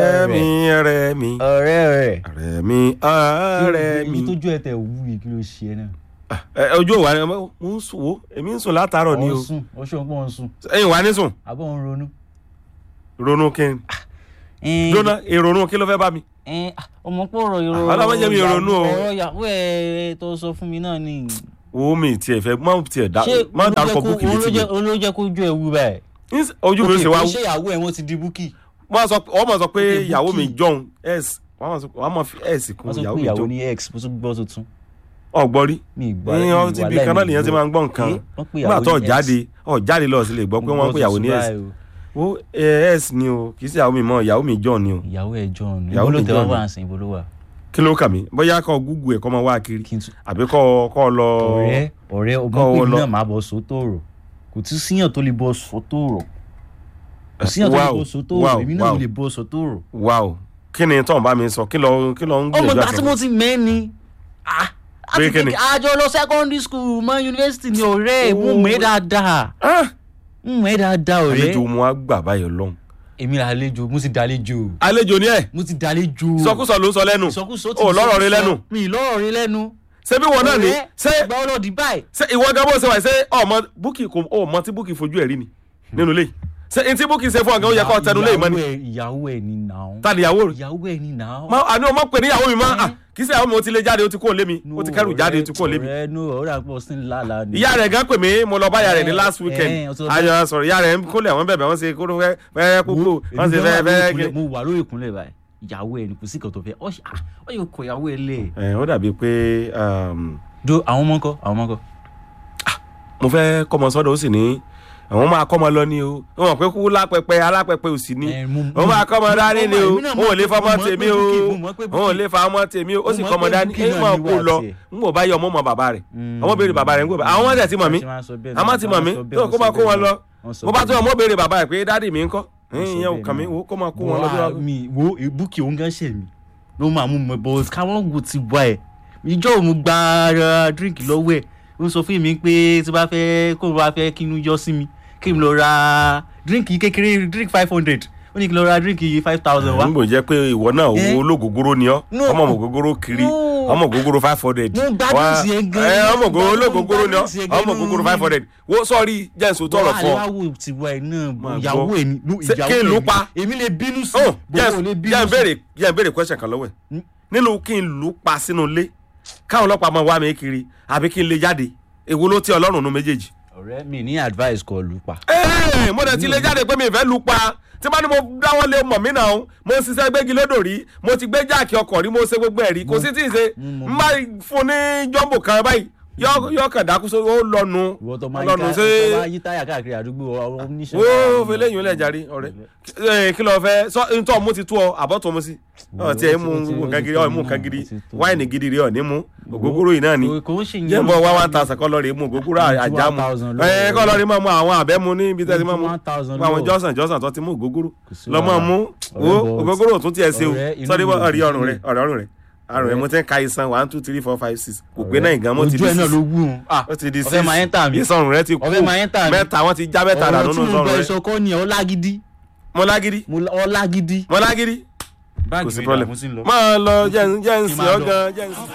ọ̀rẹ́ mi ọ̀rẹ́ mi ọ̀rẹ́ rẹ̀ ọ̀rẹ́ mi ọ̀rẹ́ mi. èyí tójú ẹ tẹ wú yìí kí ló ṣe ẹ náà. Ẹ, ojú òwà ni mo ń sùn wo èmi ń sùn látàárọ̀ ni ọ̀ o ń sùn ó ṣe òun pọ̀ ń sùn ẹ̀yin wà ní sùn àbọ̀ ń ronú. ronú kí n jóná ìrònú kí ló fẹ́ bá mi. ọmọ pọ̀ ọ̀rọ̀ ìrọ̀ Ọlọ́mọ jẹ́ mi ronú o. ọ̀rọ̀ ìyàwó ẹ̀ tó sọ fún mi náà ni. wo mi tiẹ̀ fẹ́ má tiẹ̀ dá má dárúkọ búkì létí mi olójẹ́ kó ju ẹ̀wù báyìí. Ní- ojú mi ló ṣe wá Ok, ṣé ìyàwó ẹ̀ wọ́n ti di búkì. wọ́n sọ wọ́n mọ̀ sọ pé Ok, ìyàwó mi Bukky. john s wọ́n mọ̀ sọ wọ́n mọ̀ fi s kún wọ́n sọ ìyàwó pé mi ìyàwó john ní x mo tún gbọ́ tuntun. ọ̀gbọ́n rí mi ì gbọ́ ní mi ì ọtí wà bí láì kan náà mi nìyẹn ti gbọ́. máa ń gbọ́ nǹkan Eh, wọ́n pè nígbà ìyàwó tó ní jáde X. ọ̀ jáde lọ sí lè gbọ́ pé Mo wọ́n ń gbọ́ pè ìyàwó ní tuntun s báyìí o. wo eh, s ni o kì í ṣe ìyàwó mi mọ́ ìyàwó mi john ni o ìyàwó ẹ̀ john Ìyàwó ibo ló mi tẹ wá John. wà sí ibo ló wà. kí ló kà mí bóyá kọ́ gúgù ẹ̀ kọ́ máa wá kiri kí n tún àbí kọ́ kọ́ lọ ọ̀rẹ́ ọ̀rẹ́ kọ́ ọgbọ́n ọ pé lọ. náà máa bọ̀ sótó rò kò tún síyàn tó lè bọ̀ sótó rò kò síyàn tó lè Wow, bọ̀ sótó wow, rò èmi náà wow. lè bọ̀ sótó rò. wow kí ni tó ń bá mi sọ kí lọ kí lọ ń ọmọ gbìyànjú ìgbà àti tí mo ti mẹ́ni Pé kí ni? àjọ lọ secondary school mọ yunifásitì ní ọ̀rẹ́ mo Oh. mẹ́ dáadáa Ah! mo mẹ́ dáadáa ọ̀rẹ́ àlejò mu á gbà báyọ̀ lọ́hùn. èmi là àlejò mo ti dàlejò àlejò ni ẹ mo ti dàlejò sọkúsọ ló ń sọ lẹ́nu ìsọkúsọ ti ò lọ́rọ̀ rí sọkúsọ. lẹ́nu mi ì lọ́rọ̀ rí lẹ́nu ṣé bí wọn náà ní ọ̀rẹ́, ṣé ìgbà ọlọ́dì báyìí ṣé ìwọ gan bó ṣe wà ṣé ọmọ búkì kò ọmọ tí búkì fojú ẹ̀ rí ni nínú ilé yìí ṣé n tí búkì ṣe fún ọgá ó yẹ kó tẹnu lé ìmọ̀ ni ìyàwó ẹ̀- ìyàwó ẹ̀ ni nàá ta ni ìyàwó rẹ̀ ìyàwó ẹ̀ ni nàá. Ma- àní ọmọ pè ní ìyàwó mi máa Eh. kì í ṣe ìyàwó mi ó ti lé jáde ó ti kúrò lé mi ó ti kẹrù jáde ó ti kúrò lé mi ọ̀rẹ́ nù ọ̀rẹ́ àpò sí ńlá ni. ìyá rẹ̀ gan pè mí mo lọ bá ìyá rẹ̀ ní Eh, last weekend eh, ó ti lọ- ayọ̀ sọ̀rọ̀ ìyá rẹ̀ ń kólẹ̀ wọ́n bẹ̀bẹ̀ wọ́n ṣe kó fẹ́ fẹ́ kúkú wọ́n ṣe fẹ́ fẹ́ kí. mo wà lórí ìkúnlẹ̀ báyìí ìyàwó ẹ̀ ni kò sí kan tó fẹ́ ọ ṣe- ah, ọ yóò kọ ìyàwó ẹ̀ lẹ̀. ẹ ó dàbí pé um, do àwọn ọmọ ńkọ́ àwọn ọmọ ńkọ́. mo fẹ́ kọ́mọ sọ́dọ̀ ó sì ní àwọn máa kọ́mọ lọ ni o wọ́n mọ̀ pé kú lápẹpẹ alápẹpẹ ò sí ní Eh, mo- wọ́n máa kọ́mọ mo- dání ni o èmi náà wọn ò lè mọ̀ pé- fọmọ mo mọ̀ tèmi pé o Bukky- mo mọ̀ pé wọn ò Bukky- lè fa ọmọ tèmi o ó mo sì mọ̀ kọ́mọ pé dání Bukky èyí náà máa ni kó wà lọ tiẹ̀. n kò bá yẹ ọmọ mọ bàbá rẹ̀ Mm. ọmọ béèrè bàbá rẹ̀ ń gbọ́ àwọn ọmọ tẹ̀ ti mọ̀ mí Ṣé máa sọ bẹ́ẹ̀ àmọ́ náà? ti mọ̀ mí Wọ́n sọ bẹ́ẹ̀, tó wọ́n kó sọ máa kó bẹ́ẹ̀ wọn lọ náà. Wọ́n sọ mo bá bẹ́ẹ̀ tún ọmọ náà. béèrè bàbá rẹ̀ pé dádì mi ń kọ́ Wọ́n sọ ìyẹn ò bẹ́ẹ̀ kàn mí náà. wo kó máa kó Bọ́ wọn lọ bí a- wọn. mi wo Bukky òun gan ṣe mi ló máa mú mi bọ́ káwọn wo ti wá ẹ̀ ìjọ òun gba ara drink lọ́wọ́ ẹ̀ ó sọ fún mi pé tí bá fẹ́ kó bá fẹ́ kí inú yọ sí mi kí n lọ ra drink kékeré drink five hundred ó ní kí n lọ ra drink five thousand wá. nígbò jẹ́ pé ìwọ náà Eh? owó olóògógóró ni ọ́ No. ọmọ ògógóró kiri No. ọmọ ògógóró five hundred Mo gbádùn sí ẹ gan. ẹ ọmọ Mo ògógóró gbádùn- olóògógóró ni ọ́ mo gbádùn sí ẹ gan ọmọ nínú ògógóró mi. five hundred wo sọ́ọ̀rì jẹ́nsó tọrọ fún ọ aláwọ̀ ti wá ẹ̀ náà Máa ìyàwó gbọ́. ẹ̀ ni no, Ṣé ìyàwó kí n ẹ̀ lù ni. pa? èmi lè bínú sí oh bọ́ọ̀ jẹ́ lè jẹ́ bínú n sí. béèrè jẹ́ n béèrè question kan lọ́wọ́ ẹ̀ Mm. nínú kí n lù ú pa sínú ilé káwọn ọlọ́pàá máa wá mi kiri àbí kí n lè jáde èwo ló tí ọlọ́run nu méjèèjì. ọ̀rẹ́ mi ní advice kọ lù pa. Ẹ́ẹ̀, mo dẹ̀ ti lè jáde pé mi ìfẹ́ lu pa tí bá ní mo dáwọ́ lé mọ̀ mí náà mo ń ṣiṣẹ́ gbégi lódò rí mo ti gbé jáàkì ọkọ̀ rí mo ṣe gbogbo ẹ̀ rí kò sí tí ì ṣe mo- n bá fún ní jọ́mbò kan báyìí yọ yọ kàn dákú sórí ó lọnu ìwọ tó máa ń lọnu ká ṣe tó máa yí táyà káàkiri àdúgbò ọ̀rọ̀ oníṣẹ́. wo fele yìí lẹ jàre ọ̀rẹ́ ẹ kí ló fẹ́ sọ ntọ́ mu ti tú ọ àbọ̀ tó mu sí ọ tiẹ̀ mú nǹkan gidi ọ mú nǹkan gidi wáìnì gidi rí ọ ní mú ògógóró yìí náà ni kò ń ṣe yẹn. jẹ́ bọ̀ wá one thousand kọ́ lọ́ọ̀rì mú ògógóró àjà mu 1,000 lọ́wọ́ ẹ kọ́ lọ́ọ̀rì máa mú àwọn àbẹ́ mu ní ibi tẹ́sí máa mú 1,000 àwọn lọ́wọ́. jọ́sàn jọ́sàn tó ti mú ògógóró sí lọ́ máa wàhálà. mú wo Ọ̀rẹ́ bọ̀- ògógóró tún tiẹ̀ ṣe o ọ̀rẹ́, inú sọ́ọ́dí mi ò ọ̀rí dùn ọrùn sí rẹ̀ ọ̀rẹ́ ọrùn rẹ̀ àrùn rẹ̀ mo ti ń ka isan one two three four five six kò pé náà ìgàn mo ti ojú di ẹ̀ náà six ló wú un. Ah, ó ti di six ọ̀fẹ́ máa ń tà mí. ìsọrùn rẹ̀ ti kú ọ̀fẹ́ máa ń tà mí. mẹ́ta wọ́n ti já mẹ́ta dànù ọ̀rọ̀ tí nínú mo sọrùn bẹ rẹ̀ sọ kọ́ ni ọlágídí. mọ́lágídí ọlágídí. mọ́lágídí kò sí problem máa lọ jẹ́ ń jẹ́ ń sìn ọ́ gan jẹ́ ń sìn.